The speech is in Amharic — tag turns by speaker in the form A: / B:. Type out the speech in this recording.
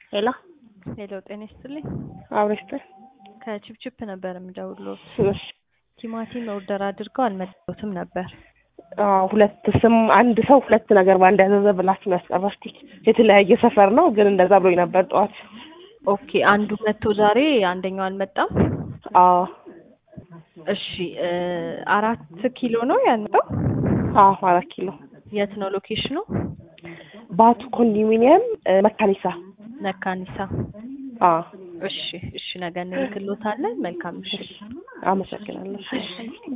A: ሄሎ
B: ሄሎ ጤና ይስጥልኝ።
A: አብረሽተ
B: ከቺፕቺፕ ነበር የምደውልዎት።
A: እሺ
B: ቲማቲም ኦርደር አድርገው አልመጣሁትም ነበር።
A: አዎ ሁለት ስም አንድ ሰው ሁለት ነገር በአንድ ያዘዘ ብላችሁ ነው ያስቀረችኝ። የተለያየ ሰፈር ነው ግን እንደዛ ብሎኝ ነበር ጠዋት።
B: ኦኬ አንዱ መጥቶ ዛሬ አንደኛው አልመጣም።
A: አዎ
B: እሺ እ አራት ኪሎ ነው ያልመጣው።
A: አዎ አራት ኪሎ
B: የት ነው ሎኬሽኑ?
A: ባቱ ኮንዶሚኒየም እ መካኒሳ።
B: ነካኒሳ።
A: አዎ
B: እሺ እሺ ነገ እንልክልዎታለን። መልካም ምሽት።
A: አመሰግናለሁ።